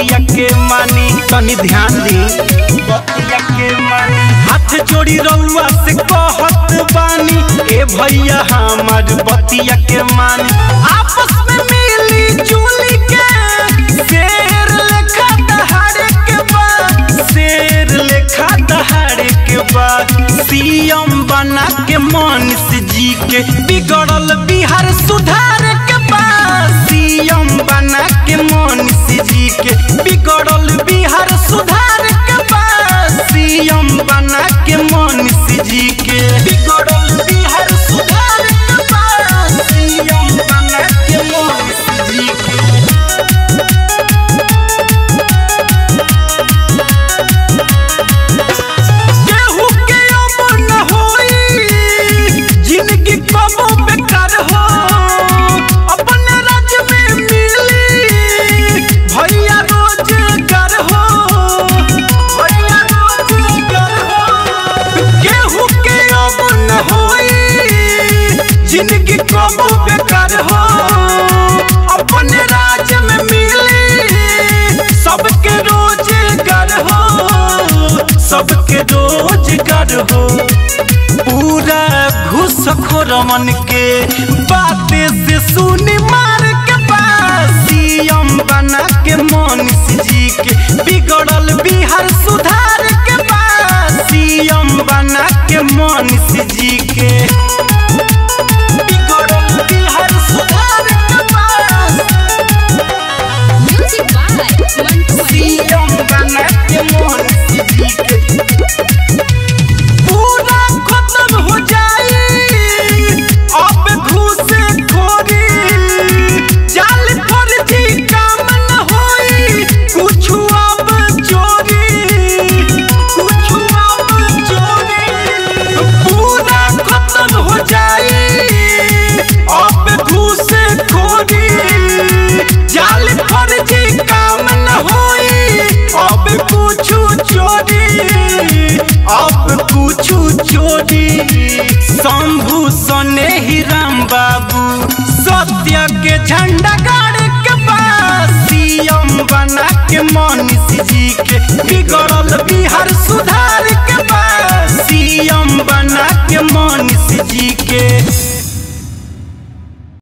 बतिया के मानी तनी ध्यान दी बतिया के मानी हाथ जोड़ी रउआ से कहत बानी ए भैया हमार बतिया के मानी आपस में मिली जुली के शेर लेखा दहाड़े के बाद शेर लेखा दहाड़े के बाद सीएम बना के मनीष जी के बिगड़ल बिहार सुधार के बाद सीएम बना के मनीष जी के बिगड़ल बिहार सुधार के बाद सीएम बना के मनीष जी के बिगड़ल बिहार सुधार के बाद सीएम बना के मनीष जी के केहू के अब न होई जिंदगी कबो बेकार हो अपने राज्य में मिली भैया रोजगार हो भैया रोजगार हो केहू के अब न होई जिंदगी कबो बेकार हो अपने राज्य में मिली सबके रोजगार हो सबके रोजगार हो पूरा घुसखोर मन के बातें से सुनी मार के पास सीएम बना के मनीष जी के बिगड़ल बिहार सुधार के पास सीएम बना के मनीष जी के बिगड़ल बिहार सुधार के पास Music by Mantu Mani. CM बना के मनीष जी के पूरा खत्म हो जाई अब घूस खोरी जाल फर्जी काम न होई कुछ अब चोरी कुछ अब चोरी पूरा खत्म हो जाई अब घूस खोरी जाल फर्जी काम न होई अब कुछ चोरी अब कुछ चोरी शंभू सने ही राम बाबू सत्य के झंडा गाड़ के पास सीएम बना के मनीष जी के बिगड़ल बिहार सुधार के